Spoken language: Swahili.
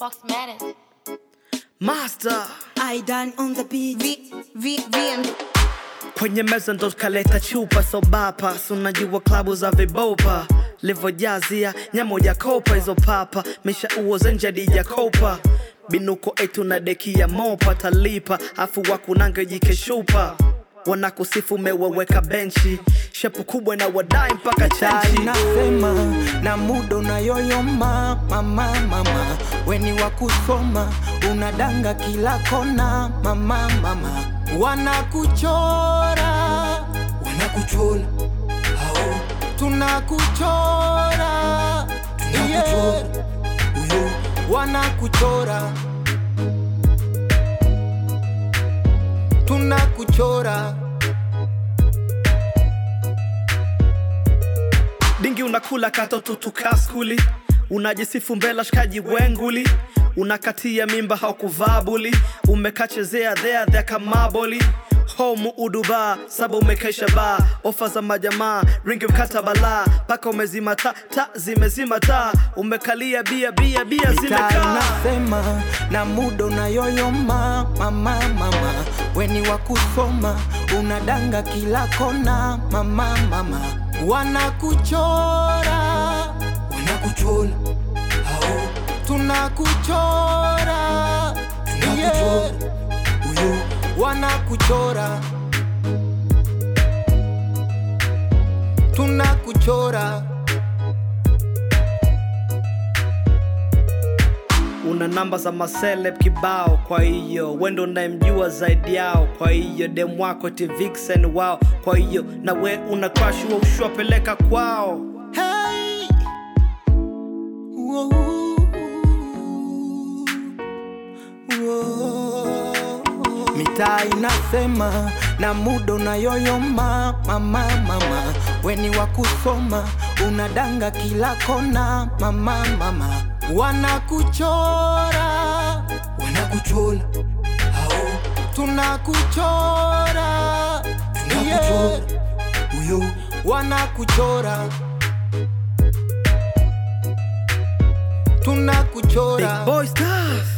Fox Matters. Master I done on the beat. V, V, VM. kwenye meza ndo kaleta chupa sobapa sunajua klabu za vibopa livojazia nyamoja kopa hizo papa misha uoze nje kopa binuko etu na deki ya mopa talipa afu wakunange jikeshupa wanakusifu meweweka benchi shepu kubwa na wadai mpaka Tai chenchi nasema na muda unayoyoma mama mama weni wa kusoma unadanga kila kona mama mama wanakuchora wanakuchora hao tunakuchora yeah. wanakuchora tunakuchora dingi unakula katoto tukaa skuli unajisifu mbela shikaji wenguli unakatia mimba haukuvaa buli umekachezea dhea dhea kamaboli homu uduba saba umekesha baa ofa za majamaa ringi mkata balaa paka umezima ta ta zimezima taa umekalia bia bia bia Tai zimekaa nasema na muda unayoyoma mama mama weni wa kusoma unadanga kila kona mama mama wanakuchora wanakuchora hao tunakuchora yeah. wanakuchora tunakuchora una namba za maseleb kibao kwa hiyo wendo unayemjua zaidi yao kwa hiyo dem wako ti vixen wao kwa hiyo na we una crush wa ushwapeleka kwao Hey. Whoa. Whoa. mitaa inasema na muda unayoyoma mama mama weni wa kusoma unadanga kila kona mama mama wanakuchora wanakuchora hao tunakuchora yeah. Uyo. wanakuchora Big tunakuchora boy stars